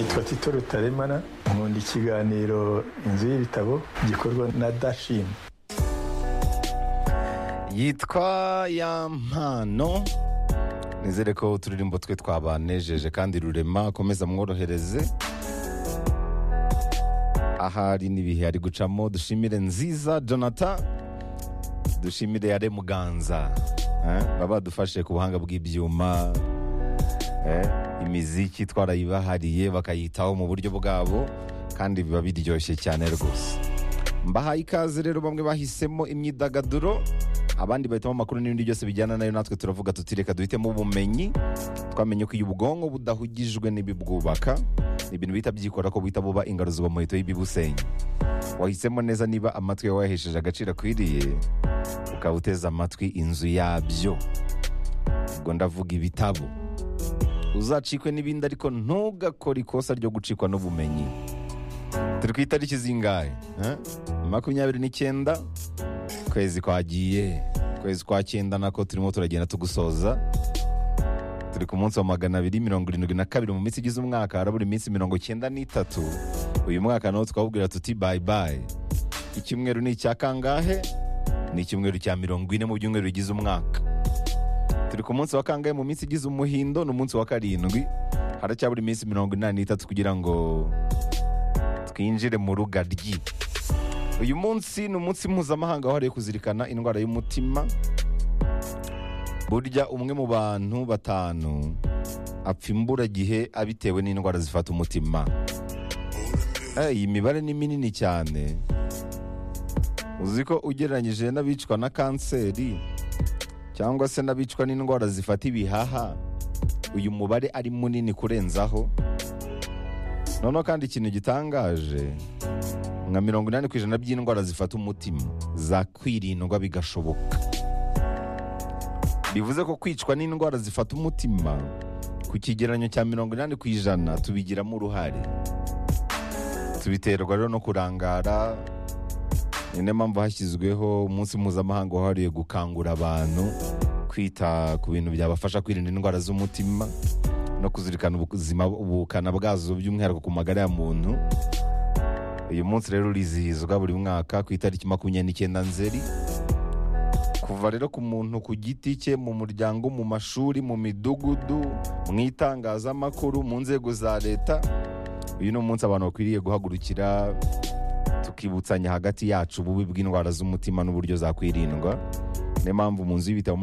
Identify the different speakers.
Speaker 1: Mfite rutaremara nkunda ikiganiro inzu y'ibitabo gikorwa na dashini
Speaker 2: yitwa ya mpano nizere ko uturirimbo twe twabanejeje kandi rurema akomeza mworohereze ahari n'ibihe ari gucamo dushimire nziza jonathan dushimire yare muganza eh, baba badufashe ku buhanga bw'ibyuma eh, imiziki twarayibahariye bakayitaho mu buryo bwabo kandi biba biryoshye cyane rwose mbahaye ikaze rero bamwe bahisemo imyidagaduro abandi bahitamo amakuru n'ibindi byose bijyana nayo natwe turavuga tuti reka duhitemo ubumenyi twamenye ko iyo ubwonko budahugijwe n'ibibwubaka ni ibintu bihita byikora ko buhita buba ingaro ziba muhito y'ibibusenya wahisemo neza niba amatwi yawe wayahesheje agaciro akwiriye ukaba uteze amatwi inzu yabyo ubwo ndavuga ibitabo uzacikwe n'ibindi ariko ntugakore ikosa ryo gucikwa n'ubumenyi turi ku itariki zingahe eh? makumyabiri n'icyenda kwezi kwagiye kwezi kwa cyenda nako turimo turagenda tugusoza turi ku munsi wa magana abiri mirongo irindwi na kabiri mu minsi igize umwaka harabura iminsi mirongo cyenda n'itatu uyu mwaka nawo twawubwira tuti bayibayi icyumweru ni icya kangahe ni icyumweru cya mirongo ine mu byumweru bigize umwaka turi ku munsi wa kangahe mu minsi igize umuhindo ni umunsi wa karindwi haracyabura iminsi mirongo inani n'itatu kugira ngo twinjire mu rugaryi uyu munsi ni umunsi mpuzamahanga wahariwe kuzirikana indwara y'umutima burya umwe mu bantu batanu apfa imburagihe abitewe n'indwara zifata umutima Eh, iyi mibare ni minini cyane uzi ko ugereranyije n'abicwa na kanseri cyangwa se n'abicwa n'indwara zifata ibihaha uyu mubare ari munini kurenzaho noneho kandi ikintu gitangaje nka mirongo inani ku ijana by'indwara zifata umutima zakwirindwa bigashoboka bivuze ko kwicwa n'indwara zifata umutima ku kigereranyo cya mirongo inani ku ijana tubigiramo uruhare tubiterwa rero no kurangara ni nayo mpamvu hashyizweho umunsi mpuzamahanga wahariwe gukangura abantu kwita ku bintu byabafasha kwirinda indwara z'umutima no kuzirikana ubuzima ubukana bwazo by'umwihariko ku magara ya muntu uyu munsi rero urizihizwa buri mwaka ku itariki makumyabiri n'icyenda nzeri kuva rero ku muntu ku giti cye mu muryango mu mashuri mu midugudu mu itangazamakuru mu nzego za leta uyu ni umunsi abantu bakwiriye guhagurukira tukibutsanya hagati yacu ububi bw'indwara z'umutima n'uburyo zakwirindwa niyo mpamvu mu nzu y'ibitabo muri